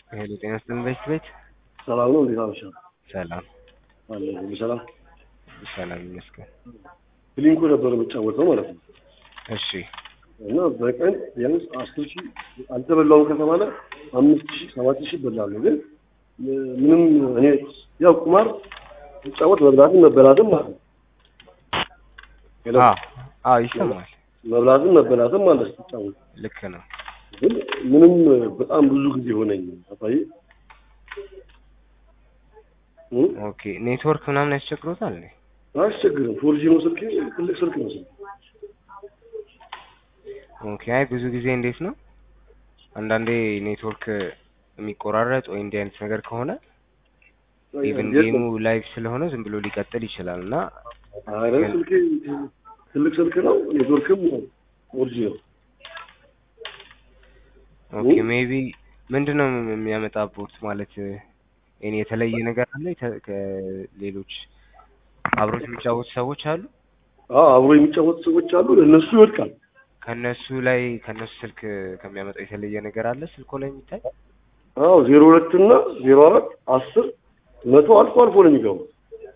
ሄሎ ጤና ይስጥልን ቤት ቤት ሰላም ነው። እንዴት አመሻ? ሰላም አለ ሁሉ ሰላም። ሰላም ይመስገን። ብሊንኮ ነበር የምጫወተው ማለት ነው። እሺ እና በቀን ቢያንስ አስር ሺህ አልተበላውም ከተባለ አምስት ሺህ ሰባት ሺህ እበላለሁ። ግን ምንም እኔ ያው ቁማር ስጫወት መብላትም መበላትም ማለት ነው። ሄሎ አዎ አዎ ይሰማል። መብላትም መበላትም ማለት ስጫወት ልክ ነው። ግን ምንም በጣም ብዙ ጊዜ ሆነኝ አባዬ እ? ኦኬ ኔትወርክ ምናምን ያስቸግሮታል እንዴ? አያስቸግርም። ፎርጂ ነው ስልክ፣ ትልቅ ስልክ ነው ስልክ። ኦኬ አይ ብዙ ጊዜ እንዴት ነው አንዳንዴ ኔትወርክ የሚቆራረጥ ወይ እንዲህ አይነት ነገር ከሆነ ኢቭን ጌሙ ላይቭ ስለሆነ ዝም ብሎ ሊቀጥል ይችላል እና አረ ስልክ ትልቅ ስልክ ነው፣ ኔትወርክም ፎርጂ ነው። ኦኬ ሜቢ ምንድን ነው የሚያመጣበት ማለት እኔ የተለየ ነገር አለ የተ- ከሌሎች አብሮት የሚጫወቱ ሰዎች አሉ አዎ አብሮ የሚጫወቱ ሰዎች አሉ፣ ለእነሱ ይወድቃል። ከነሱ ላይ ከነሱ ስልክ ከሚያመጣው የተለየ ነገር አለ ስልኮ ላይ የሚታይ አዎ ዜሮ ሁለት እና ዜሮ አራት አስር መቶ አልፎ አልፎ ነው የሚገቡት።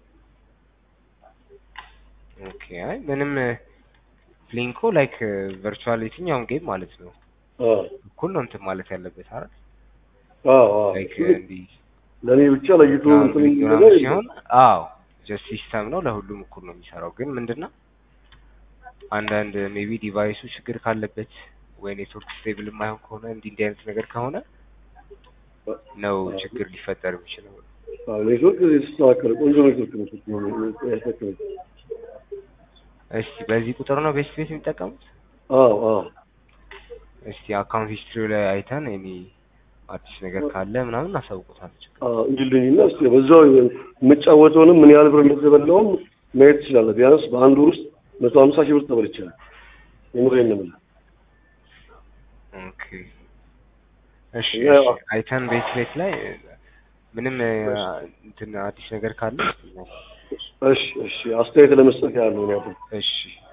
ኦኬ አይ ምንም ፕሊንኮ ላይክ ቨርቹዋል የትኛውም ጌም ማለት ነው አዎ እኩል ነው እንትን ማለት ያለበት አይደል አዎ አዎ ላይክ እንዲህ ለእኔ ብቻ ለይቶ እንትን የሚል ምናምን ነገር ሲሆን አዎ ጀስት ሲስተም ነው ለሁሉም እኩል ነው የሚሰራው ግን ምንድነው አንዳንድ ሜቢ ዲቫይሱ ችግር ካለበት ወይ ኔትወርክ ስቴብል የማይሆን ከሆነ እንዲህ እንዲህ አይነት ነገር ከሆነ ነው ችግር ሊፈጠር የሚችለው አዎ ኔትወርክ የተስተካከለ ቆንጆ ኔትወርክ ነው ስልክ ነው ያስተካከለ። እስቲ በዚህ ቁጥር ነው ቤስት ቤት የሚጠቀሙት አዎ አዎ እስቲ አካውንት ሂስትሪ ላይ አይተን እኔ አዲስ ነገር ካለ ምናምን አሳውቁታል አዎ እንዲልኝና እስኪ በዛው የምጫወተውንም ምን ያህል ብር እንደተበላውም ማየት ትችላለህ። ቢያንስ በአንድ ወር ውስጥ መቶ ሀምሳ ሺህ ብር ተበልቻለሁ። የምሬን ነው የምልህ። ኦኬ እሺ ያው- እሺ አይተን ቤት ቤት ላይ ምንም እንትን አዲስ ነገር ካለ እስቲ ነው እሺ እሺ አስተያየት ለመስጠት ያህል ነው ያለው። እሺ